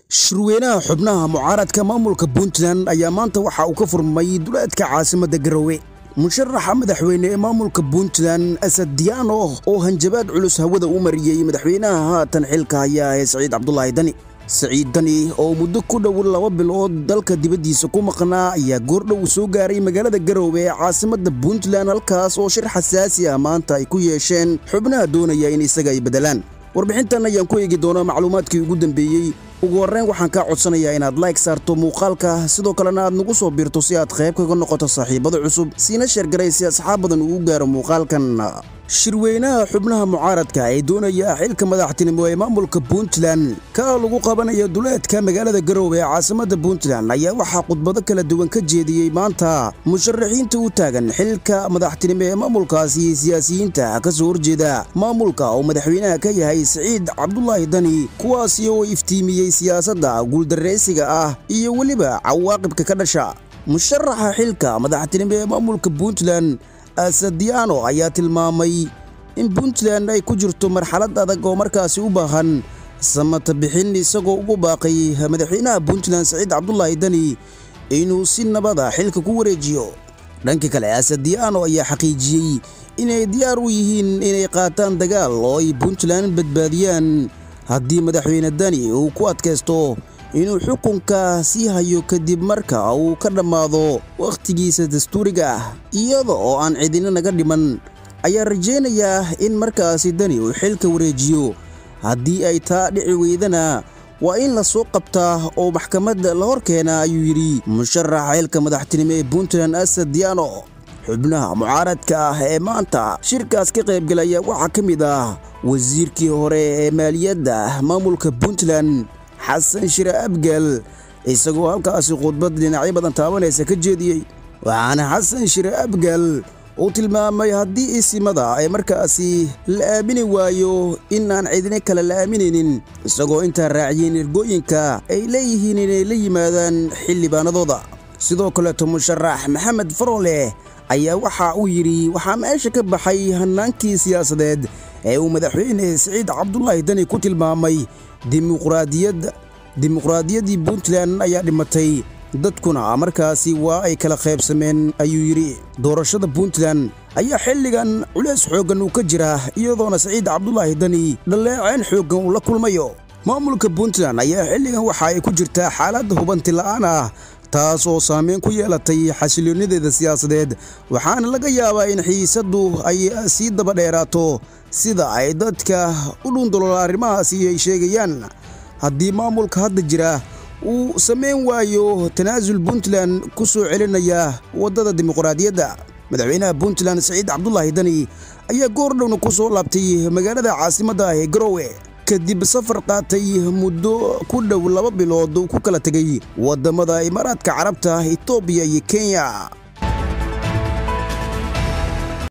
shirweynaha xubnaha mucaaradka maamulka puntland ayaa maanta waxa uu ka furmay duleedka caasimadda garowe musharaxa madaxweyne ee maamulka puntland asad diyaano oo hanjabaad culus hawada u mariyey madaxweynaha haatan xilka hayaa ee saciid cabdulaahi dani saciid dani oo muddo ku dhow laba bilood dalka dibaddiisa ku maqnaa ayaa goordhow soo gaaray magaalada garowe ee caasimadda puntland halkaas oo shir xasaasi ah maanta ay ku yeesheen xubnaha doonaya in isaga ay beddelaan warbixintan ayaan ku eegi doonaa macluumaadkii ugu dambeeyey ugu horreyn waxaan kaa codsanayaa inaad layg saarto muuqaalka sidoo kalena aad nagu soo biirto si aad qayb kaga noqoto saaxiibada cusub siina sheergaray si asxaab badan uu gaaro muuqaalkan shirweynaha xubnaha mucaaradka ee doonaya xilka madaxtinimo ee maamulka puntland ka lagu qabanayo duleedka magaalada garowe ee caasimadda puntland ayaa waxaa khudbado kala duwan ka jeediyey maanta musharaxiinta u taagan xilka madaxtinimo ee maamulkaasi iyo siyaasiyiinta ka soo horjeeda maamulka oo madaxweynaha ka yahay siciid cabdulaahi dani kuwaasi oo iftiimiyey siyaasadda guuldarraysiga ah iyo weliba cawaaqibka ka dhasha musharaxa xilka madaxtinimo ee maamulka puntland asadiano ayaa tilmaamay in puntland ay ku jirto marxalad adag oo markaasi u baahan samata bixin isagoo ugu baaqay madaxweynaha puntland saciid cabdulaahi dani inuu si nabada xilka ku wareejiyo dhanka kale asadiano ayaa xaqiijiyey inay diyaar u yihiin inay qaataan dagaal oo ay puntland badbaadiyaan haddii madaxweyne dani uu ku adkaysto inuu xukunka sii hayo kadib marka uu ka dhammaado wakhtigiisa dastuuriga ah iyada oo aan cidina naga dhiman ayaa rajaynayaa in markaasi dani uu xilka wareejiyo haddii ay taa dhici weydana waa in la soo qabtaa oo maxkamadda la hor keena ayuu yidhi musharaxa xilka madaxtinimo ee puntland asad diano xubnaha mucaaradka ah ee maanta shirkaas ka qaybgalaya waxaa ka mid ah wasiirkii hore ee maaliyadda maamulka puntland xasan shire abgal isagoo halkaasi khudbad dhinacyo badan taabanaysa ka jeediyey waxaana xasan shire abgal uu tilmaamay haddii isimada ay markaasi la aamini waayo in aan cidina kale la aaminaynin isagoo intaa raaciyeen ergooyinka ay leeyihiin inay la yimaadaan xildhibaanadooda sidoo kaleeto musharax maxamed farole ayaa waxa uu yidhi waxaa meesha ka baxay hannaankii siyaasadeed ee uu madaxweyne siciid cabdulaahi dani ku tilmaamay dimuqraadiyadda dimuqraadiyaddii puntland ayaa dhimatay dadkuna markaasi waa ay kala qaybsameen ayuu yidhi doorashada puntland ayaa xilligan culeys xooggan uu ka jira iyadoona saciid cabdulaahi dani dhaleeceen xooggan uu la kulmayo maamulka puntland ayaa xilligan waxa ay ku jirtaa xaalad hubanti la'aan ah taas oo saameyn ku yeelatay xasilloonyadeeda siyaasadeed waxaana laga yaabaa in xiisaddu ay sii daba dheeraato sida ay dadka u dhundalola arrimahaasi ay sheegayaan haddii maamulka hadda jira uu samayn waayo tanaasul puntland ku soo celinaya waddada dimuqraadiyadda madaxweynaha puntland saciid cabdulaahi dani ayaa goordhowna ku soo laabtay magaalada caasimadda ee garowe kadib safar qaatay muddo ku dhow laba bilood uu ku kala tegay waddamada imaaraadka carabta etoobiya iyo kenya